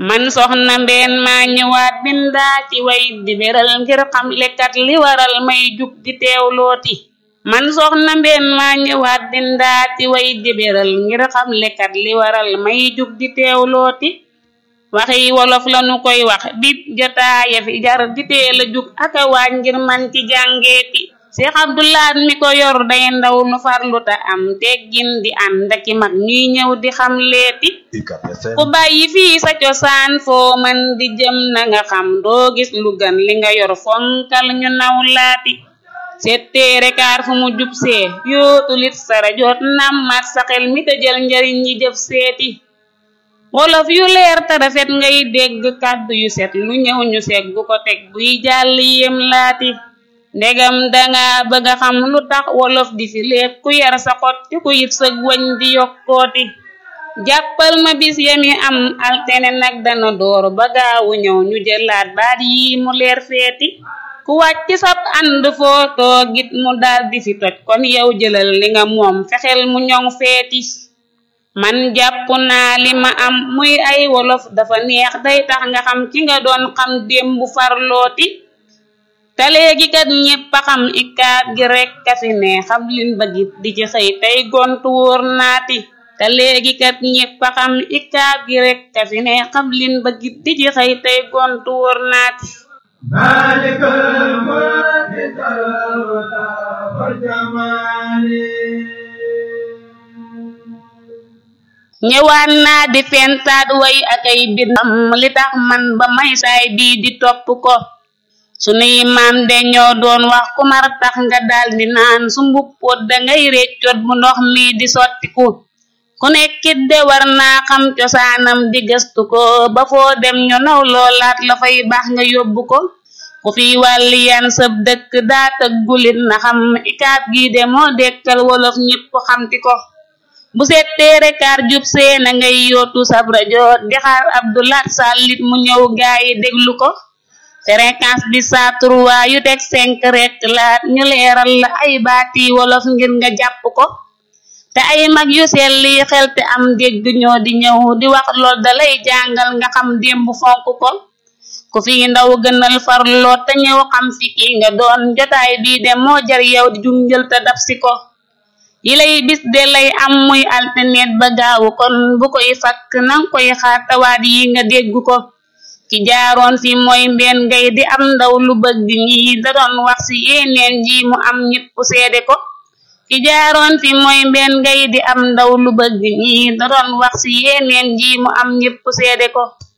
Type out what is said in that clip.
man soxna mbeen maa ñëwaat bindaa ci way di beral ngir xam lekkat li waral may jug di teewlooti man soxna mbeen maa ñëwaat bindaa ci way di beral ngir xam lekkat li waral may jug di teewlooti waxi wolof lanu koy wax di jotaaya fi jar di teel a jug aka waaj ngir man ci jàngeeti Seex Abdulaat mi ko yor day ndaw nu farluta am teggin di ànd aki mag ñuy ñëw di xam leeti ku bàyyi fii sa cosaan foo man di jëm na nga xam doo gis lu gën li nga yor fonkal ñu naw laati setteere kaar fu mu jub see yootu lit sara joot nammat sa xel mi te jël njariñ ñi jëf seeti wolof yu leer te rafet ngay dégg kàddu yu set lu ñëw ñu seeg bu ko teg buy jàll yem laati ndegam danga bëgg a xam lu tax wolof di fi léeg ku yar sa xot ci ku yit sëg wañ di yokkooti jàppal ma bis yami am altene nag dana door ba gaawu ñëw ñu jëlaat baat yi mu leer feeti ku wàcc sab ànd foo toogit mu daal di fi toj kon yow jëlal li nga moom fexeel mu ñoŋ feeti man jàpp naa li ma am muy ay wolof dafa neex day tax nga xam ki nga doon xam démb farlooti te léegi kat ñépp a xam ikaab gi rekk a fi ne xam lin bëggit di ci xëy tey gontu wóor naati te léegi kat ñépp a xam ikaab gi rekk a fi ne xam lin bëggit di ci xëy tey gontu wóor naati maalikal mulki wal jamaali ñëwaan naa di fentaat way ak ay bindam li tax man ba may saay bii di topp ko sunuy maam de ñoo doon wax ku mar tax nga daal di naan su mbuppoot dangay réccoot bu ndox mi di sottiku ku nekkit de war naa xam cosaanam di gëstu ko ba foo dem ñu naw loolaat la fay baax nga yóbbu ko ku fi wàlli yan sëb dëkk daa tëggulit na xam ikaab gi de moo dekkal wolof ñépp xamti ko bu settee rekaar jub see na ngay yootu sab rajo di xaar Abdulaat sàllit mu ñëw gaayi déglu ko fréquence bi saa trois yu teg cinq rek laat ñu leeral la ay baati wolof ngir nga jàpp ko te ay mag yu selli xel te am dégg ñoo di ñëw di wax lool dalay jàngal nga xam démb fonk ko ku fi ndaw gënal farloo te ñëw xam fi ki nga doon jotaay bii de moo jar yow di junjël te dab si ko yi lay bis de lay am muy alternet ba gaawu kon bu koy fakk nang koy xaar tawaat yi nga dégg ko ki jaaroon fi mooy mbeen ngay di am ndaw lu bëgg ñi da doon wax ci yeneen ji mu am ñépp seede ko ki jaaroon fi mooy mbeen ngay di am ndaw lu bëgg ñi da doon wax ci yeneen ji mu am ñépp seede ko